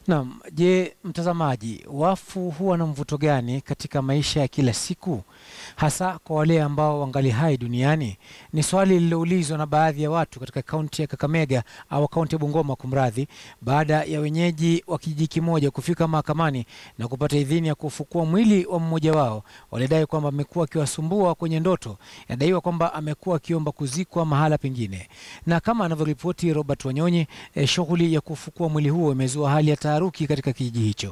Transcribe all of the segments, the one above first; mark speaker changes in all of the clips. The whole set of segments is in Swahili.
Speaker 1: Naam, je, mtazamaji, wafu huwa na mvuto gani katika maisha ya kila siku, hasa kwa wale ambao wangali hai duniani? Ni swali lililoulizwa na baadhi ya watu katika kaunti ya Kakamega au kaunti ya Bungoma, kumradhi, baada ya wenyeji wa kijiji kimoja kufika mahakamani na kupata idhini ya kufukua mwili wa mmoja wao. Walidai kwamba amekuwa akiwasumbua kwenye ndoto. Inadaiwa kwamba amekuwa akiomba kuzikwa mahala pengine, na kama anavyoripoti Robert Wanyonyi, eh, shughuli ya kufukua mwili huo imezua hali ya taharuki katika kijiji hicho.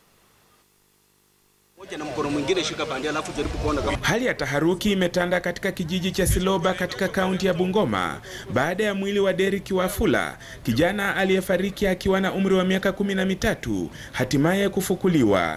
Speaker 2: na mkono mwingine shika pande, alafu jaribu kuona kama
Speaker 3: Hali ya taharuki imetanda katika kijiji cha Siloba katika kaunti ya Bungoma baada ya mwili wa Derrick Wafula, kijana aliyefariki akiwa na umri wa miaka kumi na mitatu, hatimaye kufukuliwa.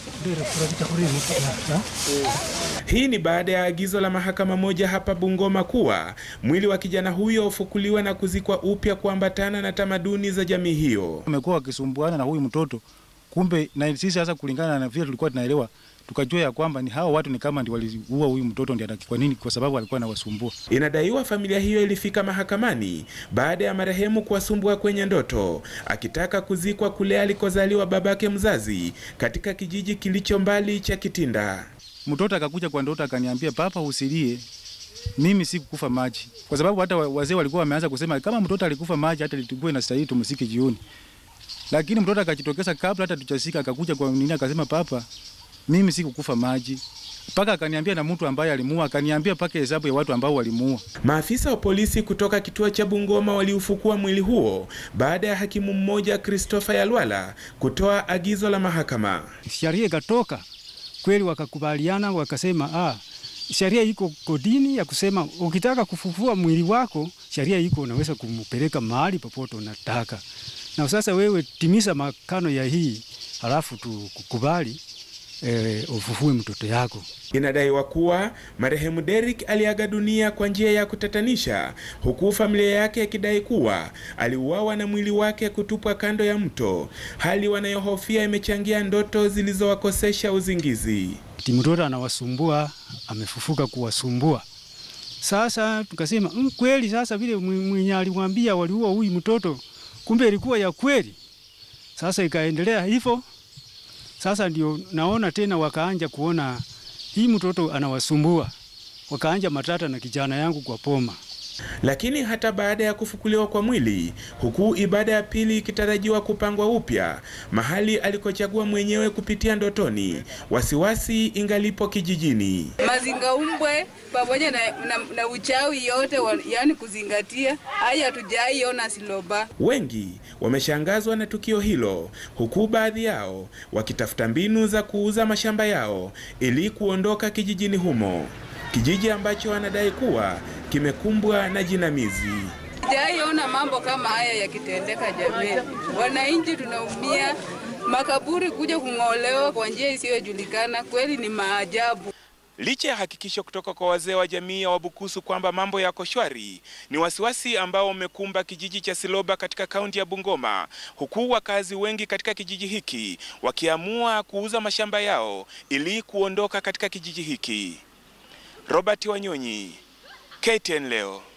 Speaker 3: Hii ni baada ya agizo la mahakama moja hapa Bungoma kuwa mwili wa kijana huyo ufukuliwe na kuzikwa upya kuambatana na tamaduni za jamii hiyo.
Speaker 4: Wamekuwa wakisumbuana na huyu mtoto, kumbe na sisi sasa, kulingana na vile tulikuwa tunaelewa, tukajua ya kwamba ni hao watu ni kama ndio waliua huyu mtoto, ndio kwa nini? Kwa sababu alikuwa anawasumbua.
Speaker 3: Inadaiwa familia hiyo ilifika mahakamani baada ya marehemu kuwasumbua kwenye ndoto, akitaka kuzikwa kule alikozaliwa babake mzazi katika kijiji kilicho mbali cha Kitinda.
Speaker 4: Mtoto akakuja kwa ndoto akaniambia, papa, usilie, mimi sikukufa maji, kwa sababu hata wa- wazee walikuwa wameanza kusema kama mtoto alikufa maji, hata litubue na stahili tumsike jioni. Lakini mtoto akajitokeza kabla hata tujasika, akakuja kwa nini, akasema, papa, mimi sikukufa maji, mpaka akaniambia na mtu ambaye alimuua, akaniambia mpaka hesabu ya watu ambao walimuua.
Speaker 3: Maafisa wa polisi kutoka kituo cha Bungoma waliufukua mwili huo baada ya hakimu mmoja Christopher Yalwala kutoa agizo la mahakama.
Speaker 5: sheria ikatoka kweli, wakakubaliana wakasema, ah, sheria iko kodini ya kusema ukitaka kufufua mwili wako, sheria iko unaweza kumpeleka mahali popote unataka, na sasa wewe timiza makano ya hii, halafu tukukubali eh, ufufue mtoto yako.
Speaker 3: Inadaiwa kuwa marehemu Derrick aliaga dunia kwa njia ya kutatanisha, huku familia yake ikidai kuwa aliuawa na mwili wake kutupwa kando ya mto, hali wanayohofia imechangia ndoto zilizowakosesha uzingizi.
Speaker 5: Ati mtoto anawasumbua, amefufuka kuwasumbua. Sasa tukasema mm, kweli sasa vile mwe- mwenye alimwambia waliua huyu mtoto, kumbe ilikuwa ya kweli. Sasa ikaendelea hivyo. Sasa ndio naona tena wakaanja kuona hii mtoto anawasumbua, wakaanja matata na kijana yangu kwa poma.
Speaker 3: Lakini hata baada ya kufukuliwa kwa mwili, huku ibada ya pili ikitarajiwa kupangwa upya mahali alikochagua mwenyewe kupitia ndotoni, wasiwasi ingalipo kijijini.
Speaker 6: mazingaumbwe pamoja na, na, na uchawi yote wa, yani kuzingatia haya hatujaiona Siloba.
Speaker 3: Wengi wameshangazwa na tukio hilo, huku baadhi yao wakitafuta mbinu za kuuza mashamba yao ili kuondoka kijijini humo, kijiji ambacho wanadai kuwa kimekumbwa na jinamizi.
Speaker 6: Sijaiona mambo kama haya yakitendeka jamii. Wananchi tunaumia, makaburi kuja kung'olewa kwa njia isiyojulikana, kweli ni maajabu.
Speaker 3: Licha ya hakikisho kutoka kwa wazee wa jamii ya Wabukusu kwamba mambo yako shwari, ni wasiwasi ambao umekumba kijiji cha Siloba katika kaunti ya Bungoma, huku wakazi wengi katika kijiji hiki wakiamua kuuza mashamba yao ili kuondoka katika kijiji hiki. Robert Wanyonyi, KTN leo.